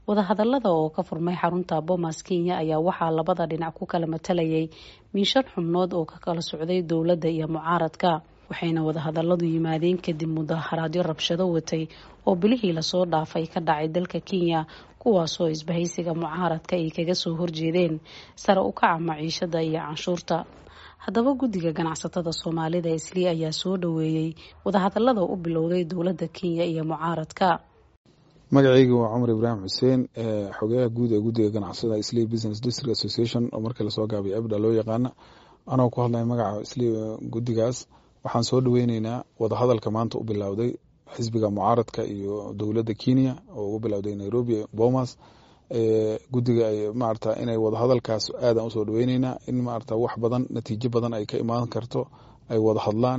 wadahadalada oo ka furmay xarunta bomas kenya ayaa waxaa labada dhinac ku kala matalayay miishan xubnood oo ka kala socday dowladda iyo mucaaradka waxayna wadahadaladu yimaadeen kadib mudaharaadyo rabshado watay oo bilihii lasoo dhaafay ka dhacay dalka kenya kuwaasoo isbahaysiga mucaaradka ay kaga soo horjeedeen sare u kaca maciishada iyo canshuurta haddaba guddiga ganacsatada soomaalida isli ayaa soo dhaweeyey wadahadalada u bilowday dowladda kenya iyo mucaaradka magacayga waa cumar ibraahim xuseen xogeyaha guud ee guddiga ganacsada isli business district association oo markii lasoo gaabay abda loo yaqaana anoo ku hadlaya magaca isli guddigaas waxaan soo dhaweyneynaa wadahadalka maanta u bilowday xisbiga mucaaradka iyo dowladda kenya oo ugu bilowday nairobi bomas guddiga maarata inay wadahadalkaas aadan usoo dhaweyneynaa in maarata wax badan natiijo badan ay ka imaan karto ay wada hadlaan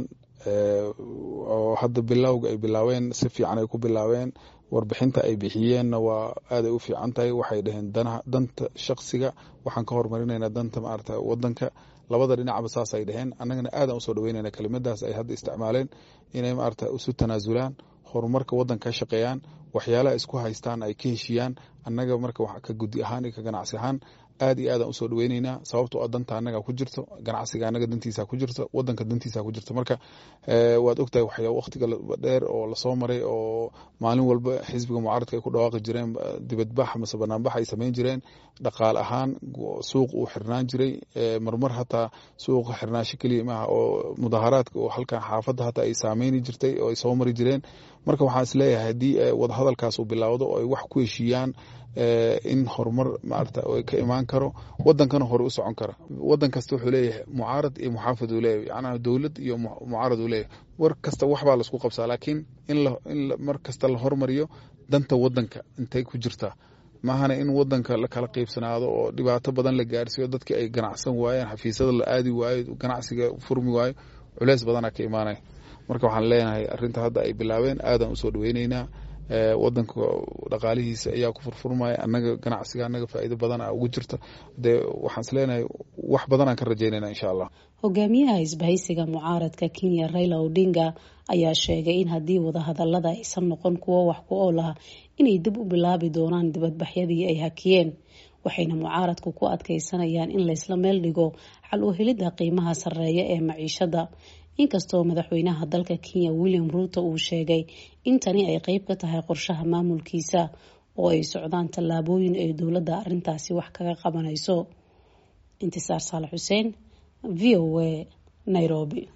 oo hadda bilowga ay bilaabeen si fiican ay ku bilaabeen warbixinta ay bixiyeenna waa aaday u fiican tahay waxay dhaheen danta shaksiga waxaan ka hormarinayna danta maarata wadanka labada dhinacba saas ay dhaheen annagana aadan usoo dhaweynayna kelimadaas ay hadda isticmaaleen inay maarata isu tanaasulaan horumarka wadanka ka shaqeeyaan waxyaalaha isku haystaan ay ka heshiiyaan annaga marka ka guddi ahaan iyo ka ganacsi ahaan aad iyo aadaan usoo dhaweyneynaa sababto oo danta annaga ku jirto ganacsiga annaga dantiisa ku jirto wadanka dantiisa ku jirto marka waad ogtahay waxyaa waqtiga dheer oo lasoo maray oo maalin walba xisbiga mucaaradka ay ku dhawaaqi jireen dibadbax mase banaanbax ay samayn jireen dhaqaale ahaan suuq uu xirnaan jiray marmar hataa suuqa xirnaasho keliya maaha oo mudaharaadka oo halkan xaafadda hataa ay saameyni jirtay oo ay soo mari jireen marka waxaan isleeyahay haddii wadahadalkaas uu bilaawdo oo ay wax ku heshiiyaan in horumar maarata ka imaan karo wadankana hore u socon kara wadan kasta wuxuu leeyahay mucaarad iyo muxaafid uu leeyahay yacnaa dowlad iyo mucaarad uu leeyahay war kasta waxbaa laisku qabsaa laakiin in in mar kasta la hormariyo danta wadanka intay ku jirtaa maahana in wadanka la kala qeybsanaado oo dhibaato badan la gaarsiiyo dadkii ay ganacsan waayeen xafiisyada la aadi waayo ganacsiga furmi waayo culeys badanaa ka imaanaya marka waxaan leenahay arinta hadda ay bilaabeen aadan usoo dhaweyneynaa wadanka dhaqaalihiisa ayaa ku furfurmaya annaga ganacsiga annaga faa'iido badan a ugu jirta dee waxaan is leenahay wax badanaan ka rajaynayna insha allah hogaamiyaha isbahaysiga mucaaradka kenya raila odinga ayaa sheegay in haddii wadahadalada aysan noqon kuwo wax ku ool ah inay dib u bilaabi doonaan dibadbaxyadii ay hakiyeen waxayna mucaaradku ku adkeysanayaan in laysla meel dhigo xal u helidda qiimaha sarreeya ee maciishada inkastoo madaxweynaha dalka kenya william ruuto uu sheegay in tani ay qeyb ka tahay qorshaha maamulkiisa oo ay socdaan tallaabooyin ay dowladda arrintaasi wax kaga qabanayso intisaar saalax xuseen v o a nairobi